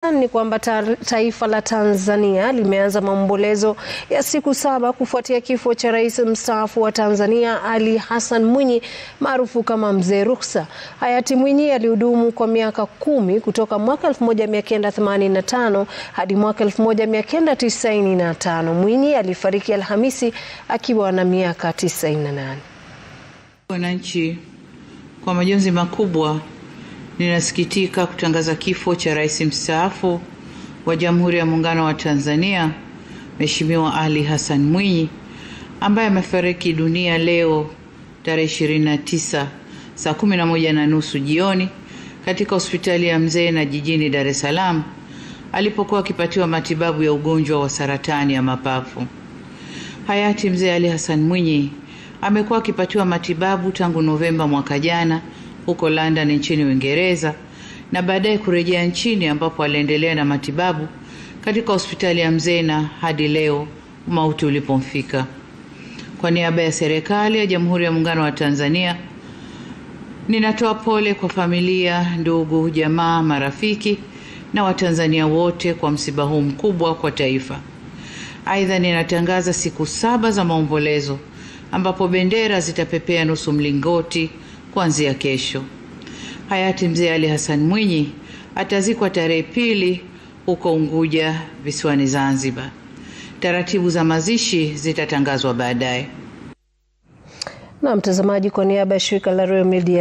Hassan ni kwamba ta taifa la Tanzania limeanza maombolezo ya siku saba kufuatia kifo cha rais mstaafu wa Tanzania Ali Hassan Mwinyi maarufu kama Mzee Ruksa. Hayati Mwinyi alihudumu kwa miaka kumi kutoka mwaka 1985 hadi mwaka 1995. Mwinyi alifariki Alhamisi akiwa na miaka 98. Wananchi, kwa majonzi makubwa ninasikitika kutangaza kifo cha rais mstaafu wa Jamhuri ya Muungano wa Tanzania Mheshimiwa Ali Hassan Mwinyi ambaye amefariki dunia leo tarehe 29 saa 11 na nusu jioni katika hospitali ya Mzena jijini Dar es Salaam alipokuwa akipatiwa matibabu ya ugonjwa wa saratani ya mapafu. Hayati Mzee Ali Hassan Mwinyi amekuwa akipatiwa matibabu tangu Novemba mwaka jana huko London nchini Uingereza na baadaye kurejea nchini ambapo aliendelea na matibabu katika hospitali ya Mzena hadi leo mauti ulipomfika. Kwa niaba ya serikali ya Jamhuri ya Muungano wa Tanzania, ninatoa pole kwa familia, ndugu, jamaa, marafiki na Watanzania wote kwa msiba huu mkubwa kwa taifa. Aidha, ninatangaza siku saba za maombolezo ambapo bendera zitapepea nusu mlingoti kuanzia kesho. Hayati Mzee Ali Hassan Mwinyi atazikwa tarehe pili huko Unguja visiwani Zanzibar. Taratibu za mazishi zitatangazwa baadaye. Na mtazamaji, kwa niaba ya shirika la Royal Media